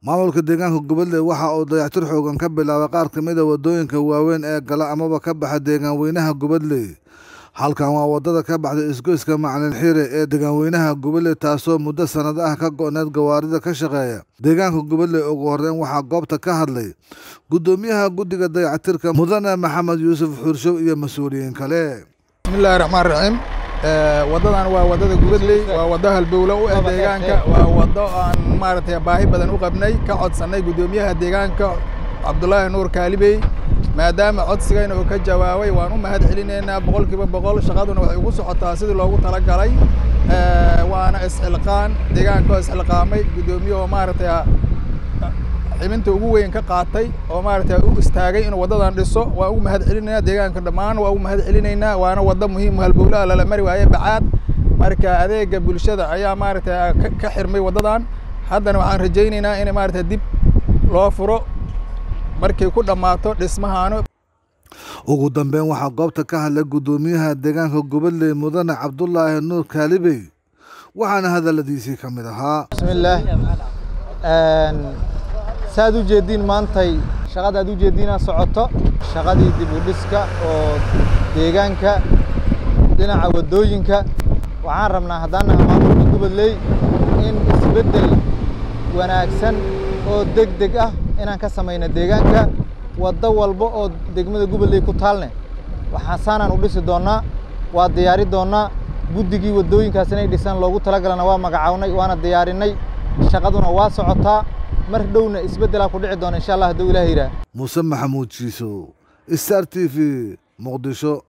maamulka deegaanka gobolle waxa uu dayactir xoogan ka bilaabay qaar ka mid a waddooyinka waaweyn ee gala amaba ka baxa deegaanweynaha gobolle halkan waa waddada ka baxda isgoyska macalin xiire ee deegaanweynaha gobolle taasoo muddo sannado ah ka go'need gawaarida ka shaqeeya deegaanka gobolle ugu horreyn waxaa goobta ka hadlay guddoomiyaha guddiga dayactirka mudane maxamed yuusuf xurshow iyo mas-uuliyiin kale bismillahi raxmaan raxiim waddadan waa waddada gubadley waa waddo halbowle u ah deegaanka waa waddo aan maaragtay baahi badan u qabnay ka codsannay guddoomiyaha deegaanka cabdulaahi nuur kaalibey maadaama codsigayna uu ka jawaabay waan u mahad celinaynaa boqolkiiba boqol shaqaduna waxay ugu socotaa sidii loogu talagalay waana isxilqaan deegaanka oo isxilqaamay guddoomiye oo maaragtay xibinta ugu weyn ka qaatay oo maaragtay u istaagay inuu waddadan dhiso waan ugu mahad celinaynaa deegaanka dhammaan waan ugu mahad celinaynaa waana waddo muhiim halbowlaha lala mari waaye bacaad marka adeega bulshada ayaa maaragtay ka xirmay waddadan haddana waxaan rajaynaynaa in maaragtay dib loo furo markay ku dhammaato dhismahaanu ugu dambeyn waxaa goobta ka hadlay guddoomiyaha deegaanka gobolle mudane cabdulaahi nuur kaalibey waxaana hadalladiisii ka mid ahaa bismillaah saaad u jeediin maantay shaqada aad u jeediina socoto shaqadii dib u dhiska oo deegaanka dhinaca waddooyinka waxaan rabnaa haddaan naha maamulka gobolley in isbeddel wanaagsan oo deg deg ah inaan ka samayno deegaanka waddo walba oo degmada gobolley ku taalne waxaa saanaan u dhisi doonnaa waa diyaari doonnaa guddigii waddooyinkaas inay dhisaan loogu talagalana waa magacawnay waana diyaarinay shaqaduna waa socotaa mar dhowna isbeddelaa ku dhici doona insha allah hadduu ilaah yidhaah muuse maxamuud jiiso star t v muqdisho